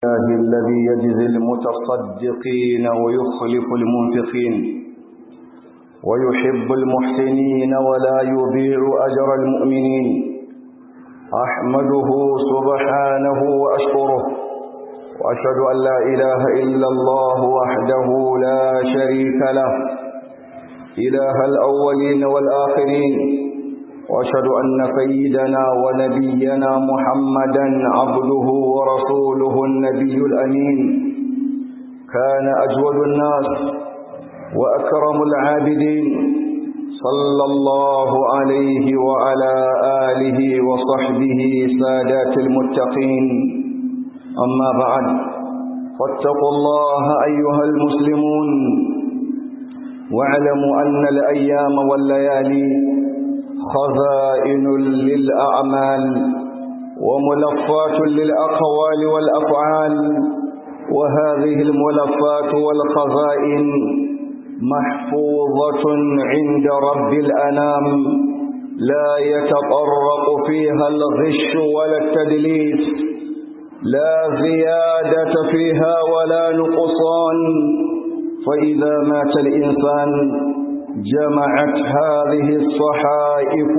الله الذي يجزي المتصدقين ويخلف المنفقين ويحب المحسنين ولا يضيع أجر المؤمنين أحمده سبحانه وأشكره وأشهد أن لا إله إلا الله وحده لا شريك له إله الأولين والآخرين وأشهد أن سيدنا ونبينا محمدا عبده ورسوله النبي الأمين كان أجود الناس وأكرم العابدين صلى الله عليه وعلى آله وصحبه سادات المتقين أما بعد فاتقوا الله أيها المسلمون واعلموا أن الأيام والليالي خزائن للأعمال وملفات للأقوال والأفعال وهذه الملفات والخزائن محفوظة عند رب الأنام لا يتطرق فيها الغش ولا التدليس لا زيادة فيها ولا نقصان فإذا مات الإنسان جمعت هذه الصحائف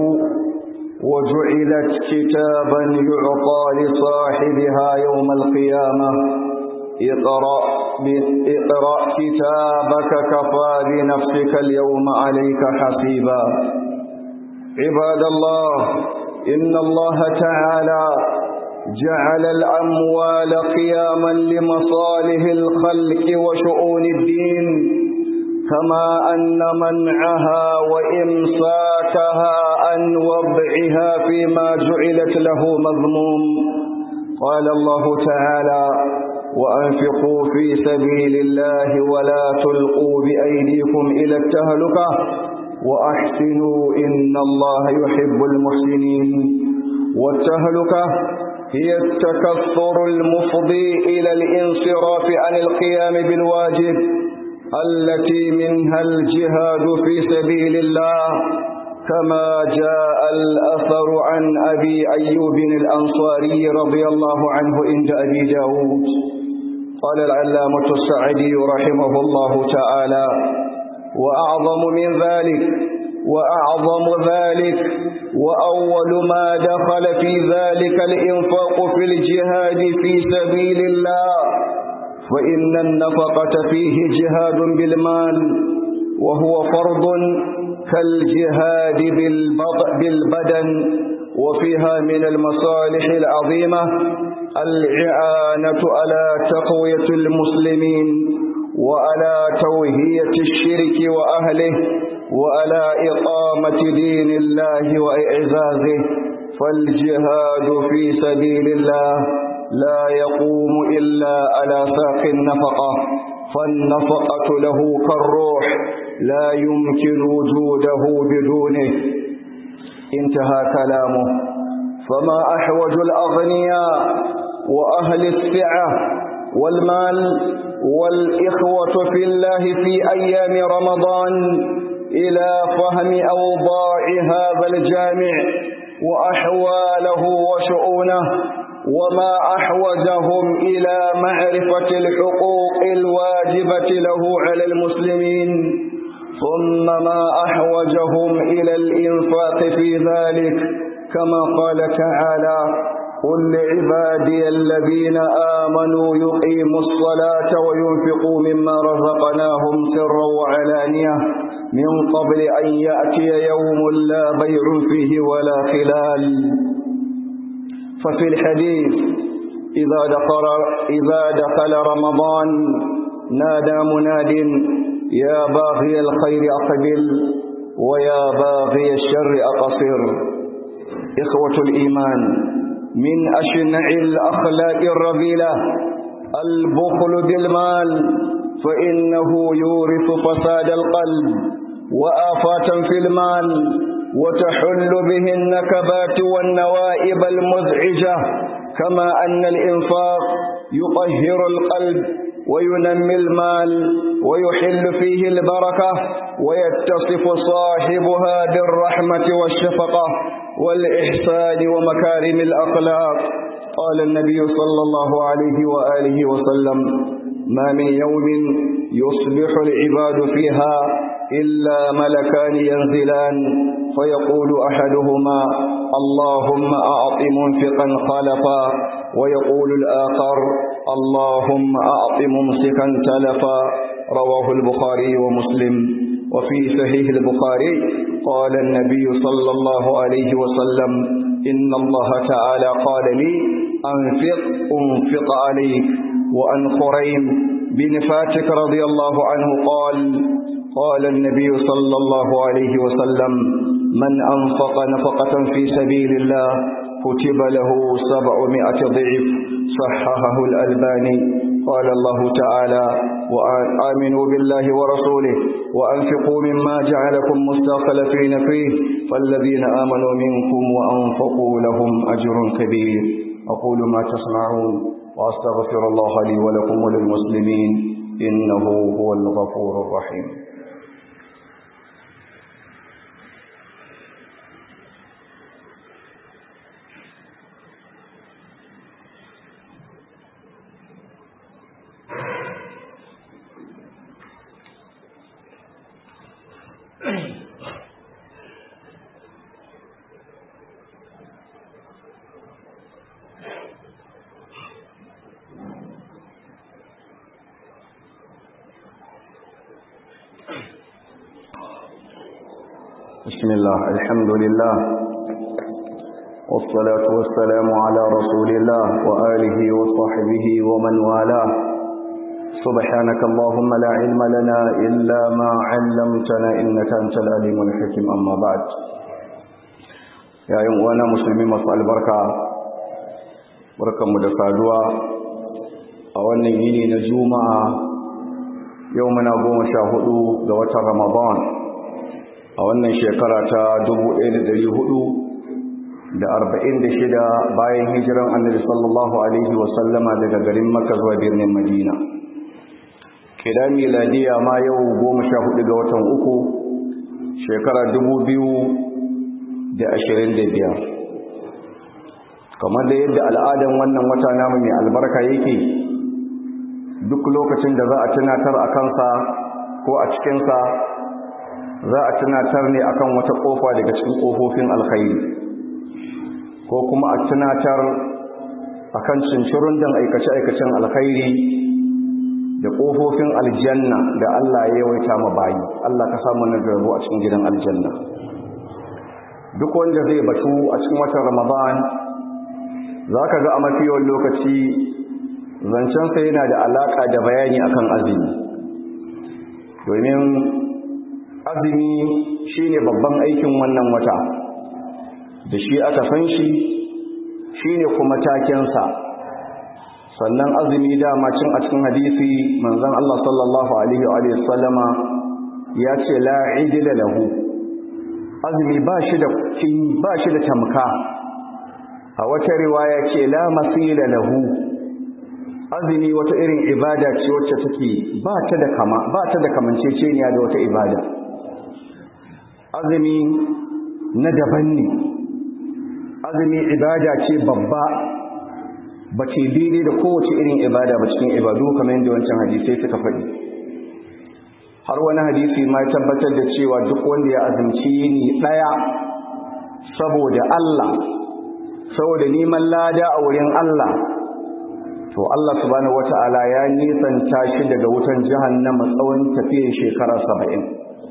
وجعلت كتابا يعطى لصاحبها يوم القيامة اقرأ, اقرأ كتابك كفى بنفسك اليوم عليك حسيبا عباد الله إن الله تعالى جعل الأموال قياما لمصالح الخلق وشؤون الدين كما أن منعها وإمساكها عن وضعها فيما جعلت له مذموم قال الله تعالى وأنفقوا في سبيل الله ولا تلقوا بأيديكم إلى التهلكة وأحسنوا إن الله يحب المحسنين والتهلكة هي التكثر المفضي إلى الانصراف عن القيام بالواجب التي منها الجهاد في سبيل الله كما جاء الأثر عن أبي أيوب الأنصاري رضي الله عنه عند أبي داود قال العلامة السعدي رحمه الله تعالى وأعظم من ذلك وأعظم ذلك وأول ما دخل في ذلك الإنفاق في الجهاد في سبيل الله فإن النفقة فيه جهاد بالمال وهو فرض كالجهاد بالبدن وفيها من المصالح العظيمة الإعانة على تقوية المسلمين وعلى توهية الشرك وأهله وعلى إقامة دين الله وإعزازه فالجهاد في سبيل الله لا يقوم إلا على ساق النفقة فالنفقة له كالروح لا يمكن وجوده بدونه انتهى كلامه فما أحوج الأغنياء وأهل السعة والمال والإخوة في الله في أيام رمضان إلى فهم أوضاع هذا الجامع وأحواله وشؤونه وما أحوجهم إلى معرفة الحقوق الواجبة له على المسلمين ثم ما أحوجهم إلى الإنفاق في ذلك كما قال تعالى قل لعبادي الذين آمنوا يقيموا الصلاة وينفقوا مما رزقناهم سرا وعلانية من قبل أن يأتي يوم لا بيع فيه ولا خلال ففي الحديث إذا دخل, إذا دخل رمضان نادى مناد يا باغي الخير أقبل ويا باغي الشر أقصر إخوة الإيمان من أشنع الأخلاق الرذيلة البخل بالمال فإنه يورث فساد القلب وآفات في المال وتحل به النكبات والنوائب المزعجة كما أن الإنفاق يطهر القلب وينمي المال ويحل فيه البركة ويتصف صاحبها بالرحمة والشفقة والإحسان ومكارم الأخلاق قال النبي صلى الله عليه وآله وسلم ما من يوم يصبح العباد فيها إلا ملكان ينزلان فيقول أحدهما اللهم أعط منفقا خلفا ويقول الآخر اللهم أعط ممسكا تلفا رواه البخاري ومسلم وفي صحيح البخاري قال النبي صلى الله عليه وسلم إن الله تعالى قال لي أنفق أنفق عليك وأن خريم بن فاتك رضي الله عنه قال قال النبي صلى الله عليه وسلم من أنفق نفقة في سبيل الله كتب له سبعمائة ضعف صححه الألباني قال الله تعالى وآمنوا بالله ورسوله وأنفقوا مما جعلكم مستخلفين فيه فالذين آمنوا منكم وأنفقوا لهم أجر كبير أقول ما تسمعون وأستغفر الله لي ولكم وللمسلمين إنه هو الغفور الرحيم بسم الله الحمد لله والصلاة والسلام على رسول الله وآله وصحبه ومن والاه سبحانك اللهم لا علم لنا إلا ما علمتنا إنك أنت العليم الحكيم أما بعد يا يوم وانا مسلمين مسأل البركة بركة مدفعدوا أولا يني نجوما يومنا قوم شاهدوا ذوات رمضان a wannan shekara ta 1446 bayan hijiran annabi sallallahu alaihi wasallama daga garin makka zuwa birnin madina kida miladiya ma yau 14 ga watan uku shekara 2025 kamar da yadda al'adan wannan wata namu mai albarka yake duk lokacin da za a tunatar a kansa ko a cikinsa za a tunatar ne akan wata kofa daga cikin kofofin alkhairi ko kuma a tunatar akan cincirun dan aikace-aikacen alkhairi da kofofin aljanna da Allah ya yawaita ma bayi Allah ka samu na garbo a cikin gidan aljanna duk wanda zai batu a cikin watan ramadan za ka ga a mafi yawan lokaci zancensa yana da alaka da bayani akan azumi domin azumi shine babban aikin wannan wata da shi aka san shi shine kuma takensa sannan azumi dama cin a cikin hadisi manzon Allah sallallahu alaihi wa sallama ya ce la idila lahu azumi ba shi da ba shi da tamka a wata riwaya ce la masila lahu azumi wata irin ibada ce wacce take ba ta da kama ba ta da kamanceceniya da wata ibada azumi na daban ne azumi ibada ce babba ba ce daidai da kowace irin ibada ba cikin ibadu kamar yadda wancan hadisai suka faɗi har wani hadisi ma tabbatar da cewa duk wanda ya azumci ni ɗaya saboda Allah saboda neman lada a wurin Allah to Allah subhanahu wata'ala ya nisanta shi daga wutan jahannama tsawon tafiyar shekara saba'in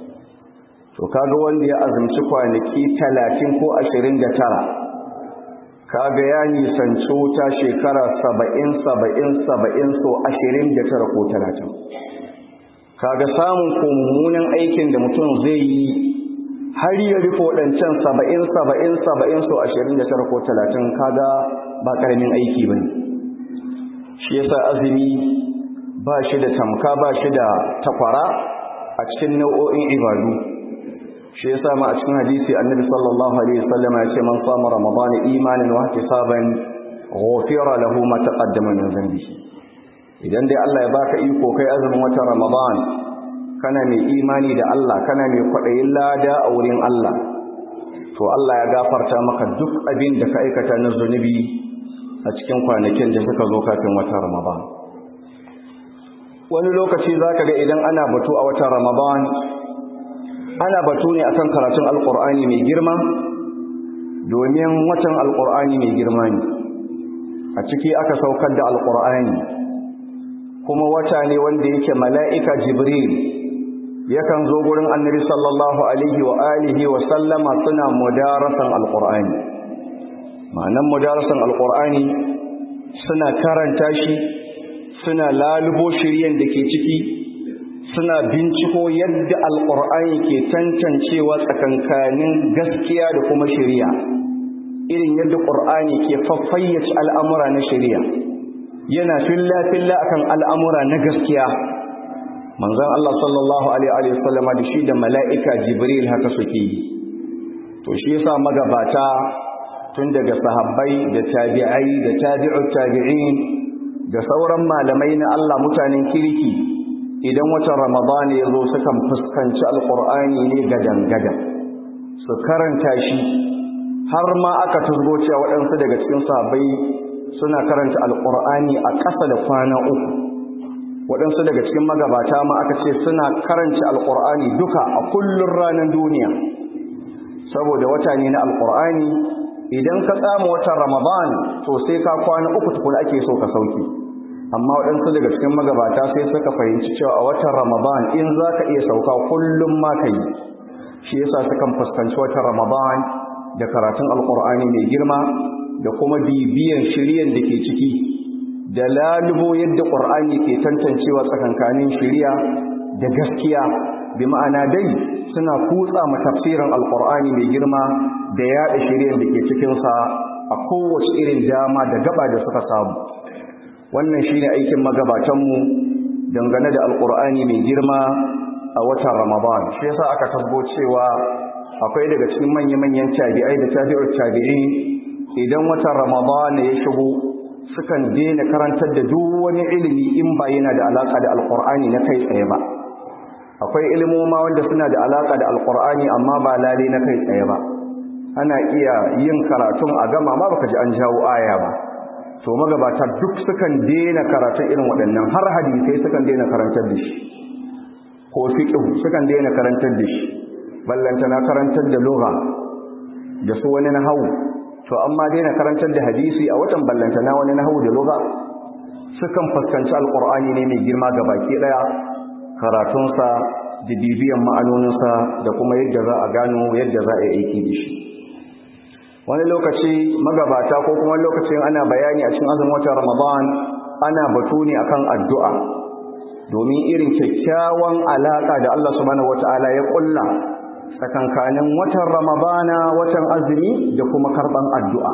to kaga wanda ya azumci kwanaki talatin ko ashirin da tara kaga ya nisanci wuta shekara saba'in saba'in saba'in so ashirin da tara ko talatin kaga samun mummunan aikin da mutum zai yi har ya rufe waɗancan saba'in saba'in saba'in so ashirin da tara ko talatin kaga ba ƙaramin aiki ba ne shi yasa azumi ba shi da tamka ba shi da takwara a cikin nau'o'in ibadu shi yasa ma a cikin hadisi annabi sallallahu alaihi wasallam ya ce man sama ramadan imanan wa ihtisaban ghufira lahu ma taqaddama min dhanbihi idan dai Allah ya baka iko kai azumin watan ramadan kana mai imani da Allah kana mai kwadayin lada a wurin Allah to Allah ya gafarta maka duk abin da ka aikata na zunubi a cikin kwanakin da suka zo kafin watan Ramadan wani lokaci zaka ga idan ana batu a watan Ramadan ana batu ne akan karatun alkur'ani mai girma domin watan alkur'ani mai girma ne a ciki aka saukar da alkur'ani kuma wata ne wanda yake mala'ika jibril yakan zo gurin annabi sallallahu alaihi wa alihi wa sallama suna mudarasan alkur'ani ma'anan mudarasan alkur'ani suna karanta shi suna lalubo shiryen da ke ciki suna binciko yadda alƙur'ani ke tantancewa tsakankanin gaskiya da kuma shari'a irin yadda ƙur'ani ke faffayyace al'amura na shari'a yana filla-filla akan al'amura na gaskiya manzan Allah sallallahu Alaihi wasallama da shi da mala'ika jibril haka suke yi to shi yasa magabata tun daga sahabbai da tabi'ai da tabi'ut tabi'in da sauran malamai na Allah mutanen kirki idan watan ramadana ya zo sukan fuskanci alkur'ani ne gadan-gadan su karanta shi har ma aka turgo cewa waɗansu daga cikin sahabbai suna karanta alkur'ani a ƙasa da kwana uku waɗansu daga cikin magabata ma aka ce suna karanta alkur'ani duka a kullun ranar duniya saboda wata ne na alkur'ani idan ka tsama watan ramadan to sai ka kwana uku tukuna ake so ka sauki amma waɗansu daga cikin magabata sai suka fahimci cewa a watan ramadan in za ka iya sauka kullum ma ka yi shi yasa sukan fuskanci watan ramadan da karatun alkur'ani mai girma da kuma bibiyan shiryan da ke ciki da lalubo yadda ƙur'ani ke tantancewa tsakankanin shirya da gaskiya bi ma'ana dai suna kutsa ma tafsirin alkur'ani mai girma da yaɗa shiryan da ke cikinsa a kowace irin dama da gaba da suka samu wannan shi ne aikin magabatanmu dangane da alkur'ani mai girma a watan ramadan shi yasa aka tabbo cewa akwai daga cikin manya-manyan tabi'ai da tabi'ar tabi'i idan watan ramadan ya shigo sukan daina karantar da duk wani ilimi in ba yana da alaka da alkur'ani na kai tsaye ba akwai ilimoma wanda suna da alaka da alkur'ani amma ba lale na kai tsaye ba ana iya yin karatun a gama ma baka ji an jawo aya ba to magabata duk sukan daina karatun irin waɗannan har hadisai sukan daina karantar da shi ko fiqh sukan daina karantar da shi ballantana karantar da lugha da su wani nahawu to amma daina karantar da hadisi a watan ballantana wani nahawu da lugha sukan fuskanci alqur'ani ne mai girma ga baki daya karatunsa da bibiyan ma'anoninsa da kuma yadda za a gano yadda za a yi aiki da shi wani lokaci magabata ko kuma lokacin ana bayani a cikin azumin watan Ramadan ana batu ne akan addu'a domin irin kyakkyawan alaka da Allah subhanahu wataala ya kulla tsakankanin watan Ramadana watan azumi da kuma karban addu'a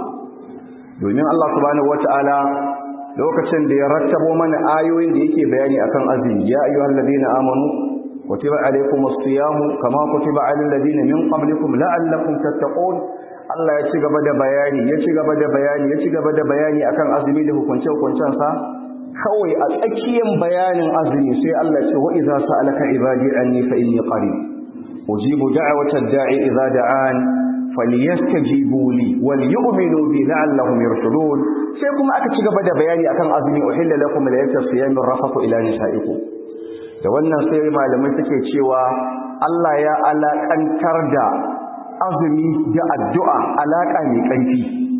domin Allah subhanahu wataala lokacin da ya rattabo mana ayoyin da yake bayani akan azumi ya ayyuhal ladina amanu kutiba alaykumus siyamu kama kutiba alal ladina min qablikum la'allakum tattaqun Allah ya ci gaba da bayani ya ci gaba da bayani ya ci gaba da bayani akan azumi da hukunce-hukuncensa kawai a tsakiyar bayanin azumi sai Allah ya ce wa idza sa'alaka ibadi anni fa inni qarib ujibu da'wata da'i idza da'an falyastajibu li wal yu'minu bi la'allahum yarshudun sai kuma aka ci gaba da bayani akan azumi uhilla lakum laylatas siyami rafathu ila nisaikum da wannan sai malamai suke cewa Allah ya alakantar da azumi da addu'a alaƙa mai ƙarfi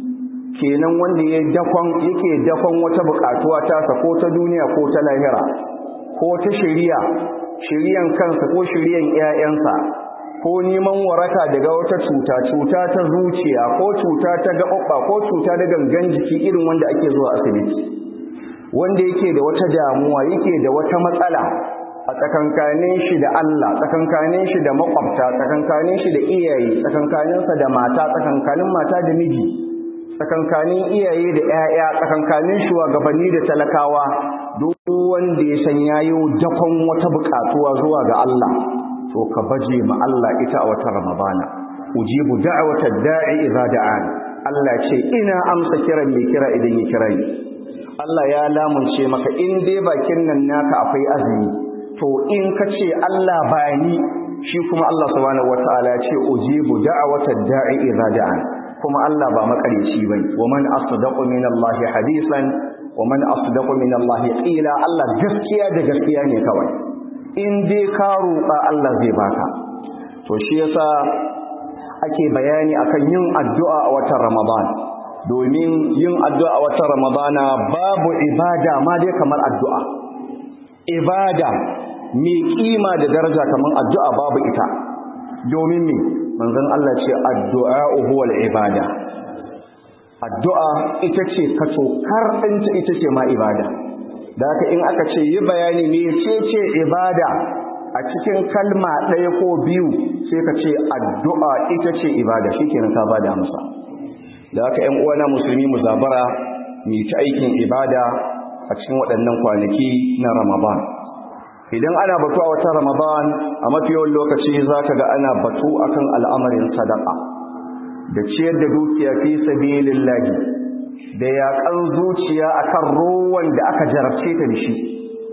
kenan wanda ya dakon yake dakon wata buƙatuwa ta ko ta duniya ko ta lahira ko ta shari'a shari'an kansa ko shari'an ƴaƴansa ko neman waraka daga wata cuta cuta ta zuciya ko cuta ta gaɓaɓɓa ko cuta da gangan jiki irin wanda ake zuwa asibiti wanda yake da wata damuwa yake da wata matsala a tsakankanin shi da Allah tsakankanin shi da makwabta tsakankanin shi da iyaye tsakankaninsa da mata tsakankanin mata da miji tsakankanin iyaye da ƴaƴa tsakankanin shugabanni da talakawa duk wanda ya san yayi dakon wata buƙatuwa zuwa ga Allah to ka baje ma Allah ita a wata Ramadana ujibu da'wata da'i idza da'an Allah ce ina amsa kiran mai kira idan ya kira ni Allah ya lamunce maka in dai bakin nan naka akwai azumi to in ka ce Allah bani shi kuma Allah subhanahu wataala ya ce ujibu da'watad da'i idza da'an kuma Allah ba makareci bane wa man asdaqu min Allah hadisan wa man asdaqu min Allah qila Allah gaskiya da gaskiya ne kawai in dai ka roƙa Allah zai baka to shi yasa ake bayani akan yin addu'a a watan Ramadan domin yin addu'a a watan Ramadana babu ibada ma dai kamar addu'a ibada mai kima da daraja kamar addu'a babu ita domin me manzon Allah ce addu'a huwal ibada addu'a ita ce kacokar ɗinta ita ce ma ibada da haka in aka ce yi bayani ne ce ce ibada a cikin kalma ɗaya ko biyu sai ka ce addu'a ita ce ibada shi kenan ka ba da amsa da haka ‘yan uwana musulmi mu zabara mai ta aikin ibada a cikin waɗannan kwanaki na ramadan idan ana batu a wata ramadan a mafi yawan lokaci za ka ga ana batu akan al'amarin sadaka da ciyar da dukiya fi sabilillahi da yaƙan zuciya akan rowan da aka jarabce ta da shi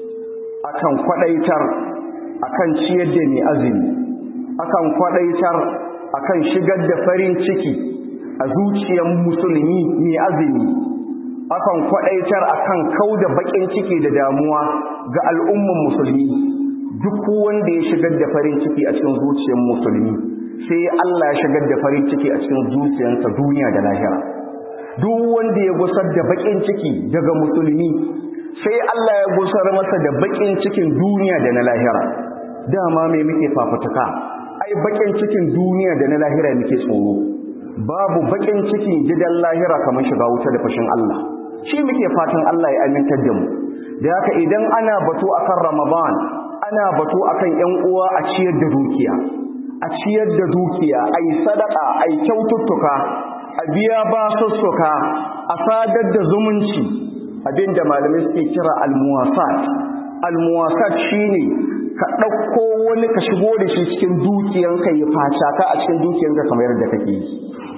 akan kwaɗaitar akan ciyar da mai azumi akan kwaɗaitar akan shigar da farin ciki a zuciyar musulmi mai azumi akan kwaɗaitar akan kau da baƙin ciki da damuwa ga al'umman musulmi duk wanda ya shigar da farin ciki a cikin zuciyar musulmi sai Allah ya shigar da farin ciki a cikin zuciyarsa duniya da lahira duk wanda ya gusar da baƙin ciki daga musulmi sai Allah ya gusar masa da baƙin cikin duniya da na lahira dama mai muke fafutuka ai baƙin cikin duniya da na lahira muke tsoro babu baƙin cikin gidan lahira kamar shiga wuta da fashin Allah shi muke fatan Allah ya amintar da mu da haka idan ana batu akan Ramadan ana batu akan ƴan uwa a ciyar da dukiya a ciyar da dukiya ai sadaka ai kyaututtuka a biya basussuka a sadar da zumunci abinda malamai suke kira almuwasat almuwasat shine ka ɗauko wani ka shigo da shi cikin dukiyanka ya faca ka a cikin dukiyanka kamar yadda kake yi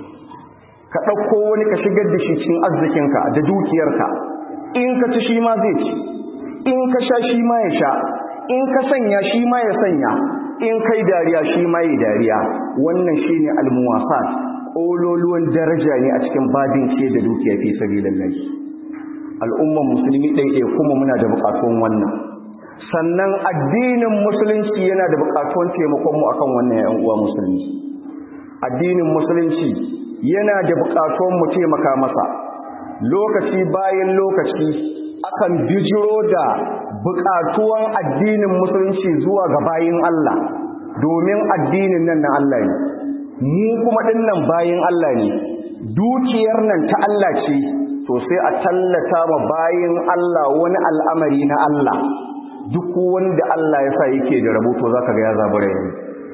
ka ɗauko wani ka shigar da shi cikin arzikinka da dukiyarka in ka ci shi ma zai ci in ka sha shi ma ya sha in ka sanya shi ma ya sanya in kai dariya shi ma ya dariya wannan shine almuwasat ƙololuwan daraja ne a cikin babin ce da dukiya fi sabilillah al'umman musulmi ɗaiɗai kuma muna da buƙatuwan wannan sannan addinin musulunci yana da buƙatuwan taimakon mu akan wannan ƴan uwa musulmi addinin musulunci yana da buƙatuwan mu taimaka masa lokaci bayan lokaci akan bijiro da buƙatuwan addinin musulunci zuwa ga bayin Allah domin addinin nan na Allah ne mu kuma dinnan bayin Allah ne dukiyar nan ta Allah ce to sai a tallata ma bayin Allah wani al'amari na Allah duk wanda Allah ya sa yake da rabuto zaka ga ya zabura yayi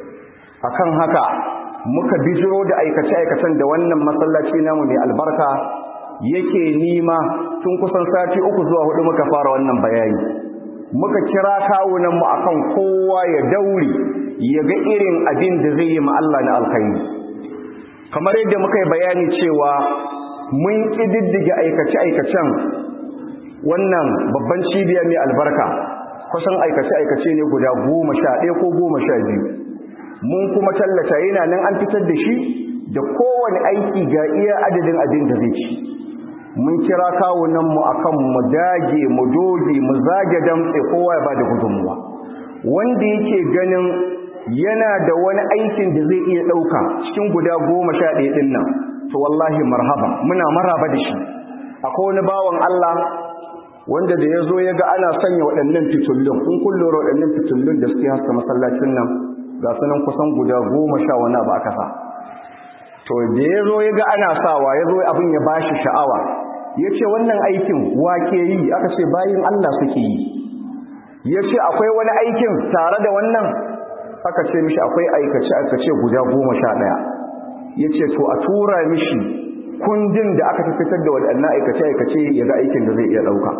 akan haka muka bijiro da aikace-aikacen da wannan masallaci namu mai albarka yake nima tun kusan sati uku zuwa hudu muka fara wannan bayani muka kira kawunanmu akan kowa ya dauri ya ga irin abin da zai yi ma Allah na alkhairi kamar yadda muka yi bayani cewa mun ƙididdige aikace-aikacen wannan babban cibiya mai albarka kusan aikace-aikace ne guda goma sha ɗaya ko goma sha biyu mun kuma tallata yana nan an fitar da shi da kowane aiki ga iya adadin abin da zai ci mun kira kawunanmu a kan mu dage mu doge mu zage damtse kowa ya ba da gudunmuwa wanda yake ganin yana da wani aikin da zai iya ɗauka cikin guda goma sha ɗaya ɗin nan to wallahi marhaba muna maraba da shi akwai wani bawan Allah wanda da ya zo ya ga ana sanya waɗannan fitullun in kun lura waɗannan fitullun da suke haska masallacin nan ga sunan kusan guda goma sha wani abu aka sa to da ya zo ya ga ana sawa ya zo abin ya bashi sha'awa ya ce wannan aikin wake yi aka ce bayin Allah suke yi ya ce akwai wani aikin tare da wannan aka ce mishi akwai aikace aikace guda goma sha ɗaya ya ce to a tura mishi kundin da aka fitar da waɗannan aikace aikace ya ga aikin da zai iya ɗauka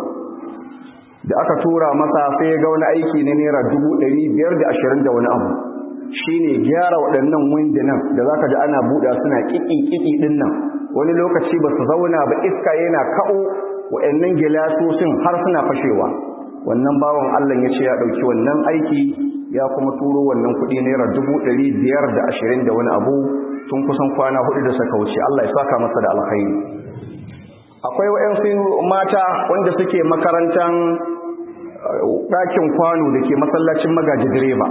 da aka tura masa sai ya ga wani aiki na naira dubu ɗari biyar da ashirin da wani abu shine gyara waɗannan windunan da zaka ji ana buɗa suna ƙiƙi-ƙiƙi ɗin nan wani lokaci ba su zauna ba iska yana kaɓo waɗannan gilasosin har suna fashewa wannan bawan Allah ya ce ya ɗauki wannan aiki ya kuma turo wannan kuɗi naira dubu ɗari biyar da ashirin da wani abu tun kusan kwana hudu da suka wuce Allah ya saka masa da alkhairi akwai waɗansu mata wanda suke makarantar ɗakin kwano da ke masallacin magaji direba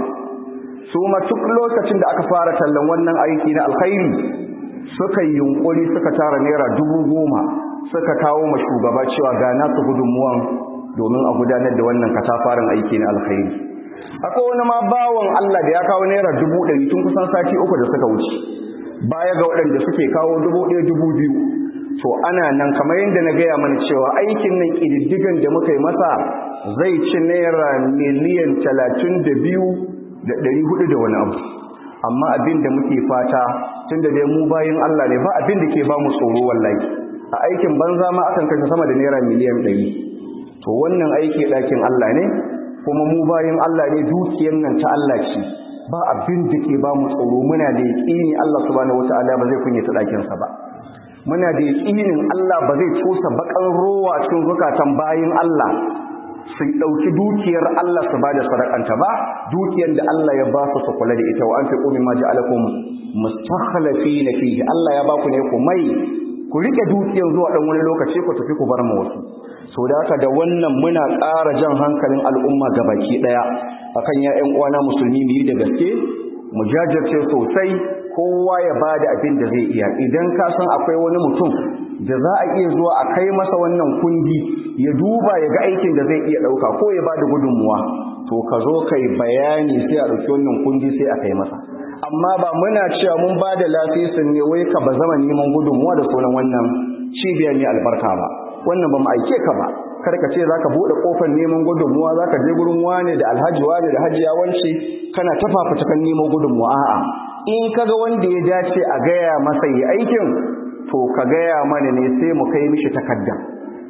su ma duk lokacin da aka fara tallan wannan aiki na alkhairi suka yi yunkuri suka tara naira dubu goma suka kawo ma shugaba cewa ga nasu gudunmuwan domin a gudanar da wannan katafaren aiki na alkhairi akwai wani ma bawan Allah da ya kawo naira dubu ɗari tun kusan sati uku da suka wuce baya ga waɗanda suke kawo dubu ɗaya dubu biyu to ana nan kamar yadda na gaya mana cewa aikin nan ƙididdigan da muka yi masa zai ci naira miliyan talatin da biyu da ɗari hudu da wani abu amma abin da muke fata tun da dai mu bayan Allah ne ba abin da ke ba mu tsoro wallahi a aikin banza ma akan kashe sama da naira miliyan ɗari to wannan aiki ɗakin Allah ne kuma mu bayan Allah ne dukiyar nan ta Allah ce ba abin da ke ba mu tsoro muna da yaƙini Allah subhanahu wataala ba zai kunyata ɗakinsa ba muna da yaƙinin Allah ba zai tosa bakan rowa cikin zukatan bayin Allah su ɗauki dukiyar Allah su ba da sadakanta ba dukiyar da Allah ya ba su su kula da ita wa an fi ƙomi ma ja'alakum mustakhlafi na fihi Allah ya ba ku ne ku mai ku rike dukiyar zuwa ɗan wani lokaci ku tafi ku bar mu wasu so da haka da wannan muna ƙara jan hankalin al'umma gabaki ɗaya akan ya ƴan uwana musulmi mu yi da gaske mu jajirce sosai kowa ya ba da abin da zai iya idan ka san akwai wani mutum da za a iya zuwa a kai masa wannan kundi ya duba ya ga aikin da zai iya ɗauka ko ya ba da gudunmuwa to ka zo kai bayani sai a ɗauki wannan kundi sai a kai masa amma ba muna cewa mun ba da lasisin ne wai ka ba zama neman gudunmuwa da sunan wannan cibiyar ne albarka ba wannan ba mu aike ka ba kar ka ce zaka bude kofar neman gudunmuwa zaka je gurin wane da alhaji wane da hajiya wance kana tafafa kan neman gudunmuwa a'a in kaga wanda ya dace a gaya masa yi aikin to ka gaya mana ne sai mu kai mishi takaddan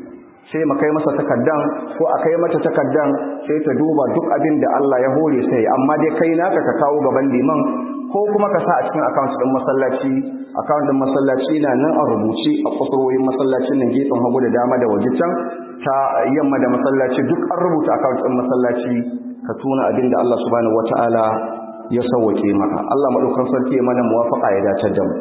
sai mu kai masa takaddan ko a kai mata takaddan sai ta duba duk abin da Allah ya hore sai amma dai kai naka ka kawo gaban liman ko kuma ka sa a cikin account din masallaci account din masallaci na nan a rubuce a kusurwoyin masallacin nan gefen hagu da dama da waje can ta yamma da masallaci duk an rubuta account din masallaci ka tuna abin da Allah subhanahu wataala ya sauwake maka Allah madaukakin sarki ya mana muwafaqa ya dace da mu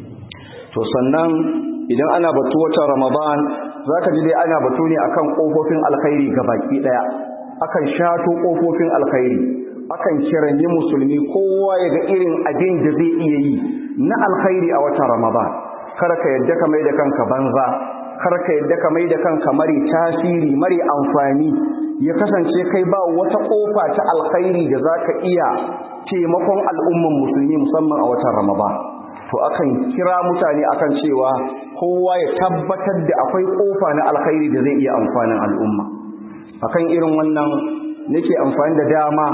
to sannan idan ana batu watan Ramadan zaka ji dai ana batu ne akan kofofin alkhairi gabaki daya akan shato kofofin alkhairi akan kiranyi musulmi kowa ya ga irin abin da zai iya yi na alkhairi a watan Ramadan kar ka yadda ka mai da kanka banza kar ka yadda ka mai da kanka mari tasiri mari amfani ya kasance kai ba wata kofa ta alkhairi da zaka iya taimakon al'umman musulmi musamman a watan Ramadan to akan kira mutane akan cewa kowa ya tabbatar da akwai kofa na alkhairi da zai iya amfanin al'umma akan irin wannan nake amfani da dama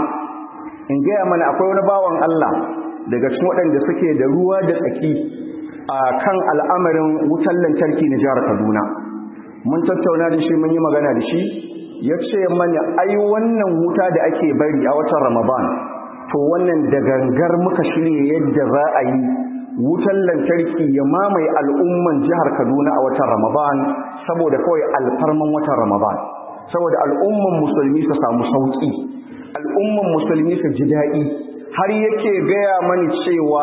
in gaya mana akwai wani bawan Allah daga cikin waɗanda suke da ruwa da tsaki a kan al'amarin wutar lantarki na jihar Kaduna mun tattauna da shi mun yi magana da shi ya ce mana ai wannan wuta da ake bari a watan Ramadan to wannan da gangar muka shirya yadda za a yi wutar lantarki ya mamaye al'umman jihar Kaduna a watan Ramadan saboda kawai alfarman watan Ramadan saboda al'umman musulmi su samu sauki al'umman musulmi su ji daɗi har yake gaya mani cewa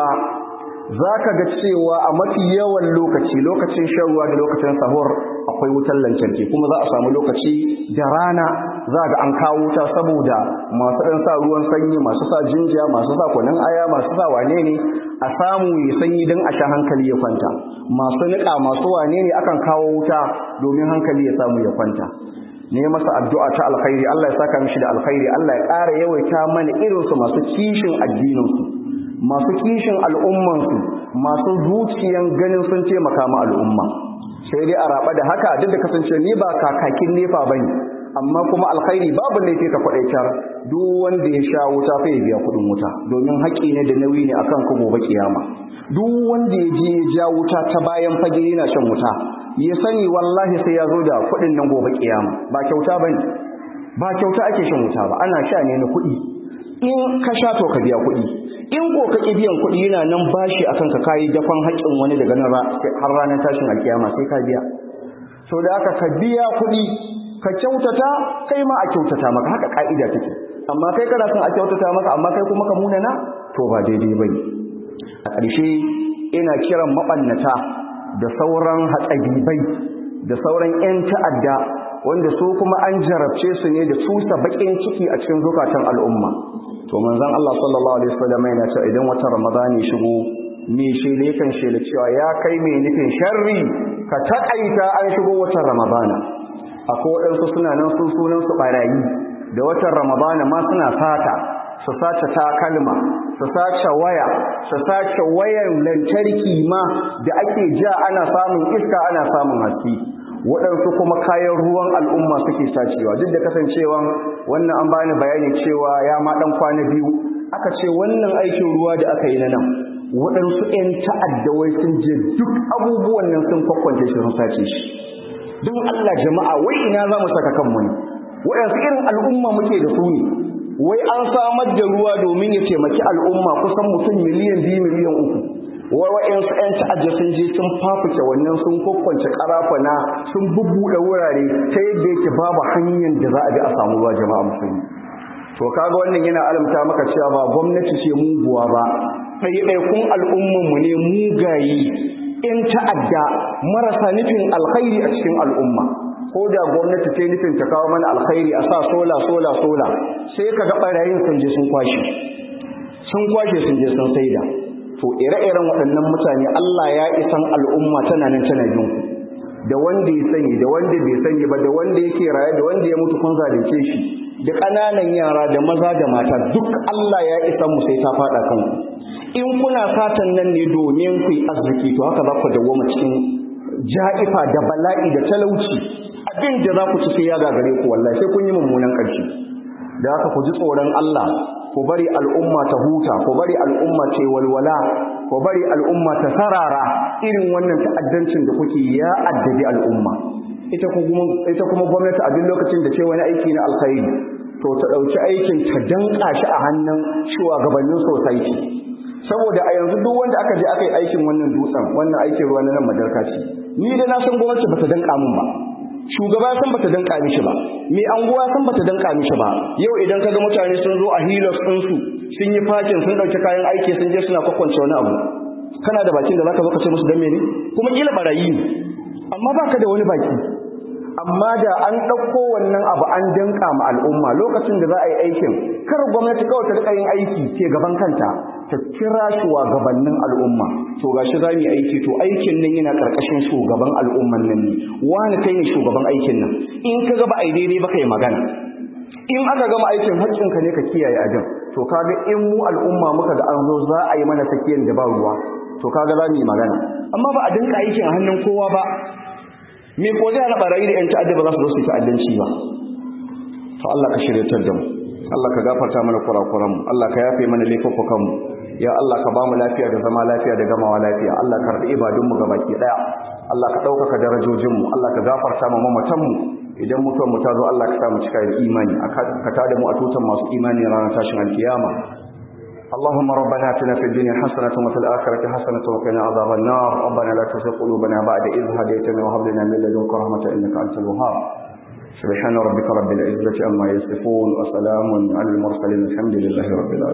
za ka ga cewa a mafi yawan lokaci lokacin shan ruwa da lokacin sahur akwai wutar lantarki kuma za a samu lokaci da rana za ga an kawo wuta saboda masu ɗan sa ruwan sanyi masu sa jinja masu sa kwanan aya masu sa wane ne a samu ya sanyi don a sha hankali ya kwanta masu niƙa masu wane ne akan kawo wuta domin hankali ya samu ya kwanta ne masa addu'a ta alkhairi Allah ya saka mishi da alkhairi Allah ya ƙara yawaita mana irinsu masu kishin addininsu masu kishin al'ummansu masu zuciyan ganin sun taimaka ma al'umma sai dai a raba da haka duk da kasance ni ba kakakin nefa bane amma kuma alkhairi babu ne ka kwadaitar duk wanda ya sha wuta fa ya biya kudin wuta domin haƙi ne da nauyi ne akan ku gobe kiyama duk wanda ya je ya ja wuta ta bayan fage yana shan wuta ya sani wallahi sai ya zo da kudin nan gobe kiyama ba kyauta bane ba kyauta ake shan wuta ba ana sha ne na kuɗi in ka sha to ka biya kuɗi in ko ka ƙi biyan kuɗi yana nan bashi akan ka kayi dafan haƙƙin wani daga nan har ranar tashin alkiyama sai ka biya so da aka ka biya kuɗi ka kyautata kai ma a kyautata maka haka ka'ida take amma kai kana son a kyautata maka amma kai kuma ka munana to ba daidai bane a ƙarshe ina kiran mabannata da sauran hatsabibai da sauran 'yan ta'adda wanda su kuma an jarabce su ne da tusa bakin ciki a cikin zukatan al'umma to manzon Allah sallallahu alaihi wasallam yana cewa idan wata ramadani shigo me shele kan shele cewa ya kai mai nufin sharri ka takaita an shigo watan ramadana akwai waɗansu suna nan sun sunan su barayi da watan ramadana ma suna sata su sace takalma su sace waya su sace wayan lantarki ma da ake ja ana samun iska ana samun haske waɗansu kuma kayan ruwan al'umma suke sacewa duk da kasancewa wannan an bani bayani cewa ya ma ɗan kwana biyu aka ce wannan aikin ruwa da aka yi na nan waɗansu 'yan ta'addawai sun je duk abubuwan nan sun kwakwance shi sun sace shi don Allah jama'a wai ina za mu saka kanmu ne waɗansu irin al'umma muke da su ne wai an samar da ruwa domin ya taimaki al'umma kusan mutum miliyan biyu miliyan uku wai waɗansu 'yan ta'adda sun je sun fafuke wannan sun kwakwance karafana sun bubbuɗe wurare ta yadda yake babu hanyar da za a bi a samu ruwa jama'a musulmi to kaga wannan yana alamta maka cewa ba gwamnati ce muguwa ba ɗaiɗaikun al'ummanmu ne mugaye in ta'adda marasa nufin alkhairi a cikin al'umma ko da gwamnati ce nufin ta kawo mana alkhairi a sa sola sola sola sai ka ga ɓarayin sun je sun kwashe sun kwashe sun je sun saida to ire-iren waɗannan mutane Allah ya isan al'umma tana nan tana bin ku da wanda ya sani da wanda bai sani ba da wanda yake raye da wanda ya mutu kun zalunce shi da ƙananan yara da maza da mata duk Allah ya isa mu sai ta faɗa kanku in kuna fatan nan ne domin ku yi arziki to haka za ku dawoma cikin ja'ifa da bala'i da talauci abin da za ku ci sai ya gagare ku wallahi sai kun yi mummunan ƙarshe da haka ku ji tsoron Allah ku bari al'umma ta huta ku bari al'umma ce walwala ku bari al'umma ta sarara irin wannan ta'addancin da kuke ya addabi al'umma ita kuma ita kuma gwamnati a duk lokacin da ce wani aiki na alkhairi to ta dauki aikin ta danka shi a hannun shugabannin society saboda a yanzu duk wanda aka je aka yi aikin wannan dutsen wannan aikin ruwa na nan madarkaci ni da na san gwamnati bata danka mun ba shugaba san bata danka mishi ba mai anguwa san bata danka mishi ba yau idan kaga mutane sun zo a hilos din su sun yi fakin sun dauki kayan aiki sun je suna kwakwance wani abu kana da bakin da zaka zo ka ce musu dan mene kuma kila barayi ne amma baka da wani baki amma da an ɗauko wannan abu an danka ma al'umma lokacin da za a yi aikin kar gwamnati kawai ta rika yin aiki ke gaban kanta ta kira shugabannin al'umma to gashi za mu yi aiki to aikin nan yana karkashin shugaban al'umman nan ne wani kai ne shugaban aikin nan in ka ga ba ai daidai ba kai magana in aka gama aikin haƙƙin ka ne ka kiyaye ajin to kaga in mu al'umma muka ga an zo za a yi mana sakiyar da ba ruwa to kaga za mu yi magana amma ba a dinka aikin a hannun kowa ba me ko zai hana barayi da yan ta'adda ba za su zo su ta'addanci ba to Allah ka shiryatar da mu Allah ka gafarta mana kurakuran mu Allah ka yafe mana laifukan mu ya Allah ka ba mu lafiya da zama lafiya da gamawa lafiya Allah ka rabi ibadun mu gabaki daya Allah ka ɗaukaka darajojin mu Allah ka gafarta mu mamatan mu idan mutuwar mu ta zo Allah ka sa mu cika da imani ka tada mu a tutan masu imani ranar tashin alkiyama اللهم ربنا اتنا في الدنيا حسنة وفي الآخرة حسنة وقنا عذاب النار ربنا لا تزغ قلوبنا بعد إذ هديتنا وهب لنا من لدنك رحمة إنك أنت الوهاب سبحان ربك رب العزة عما يصفون وسلام على المرسلين الحمد لله رب العالمين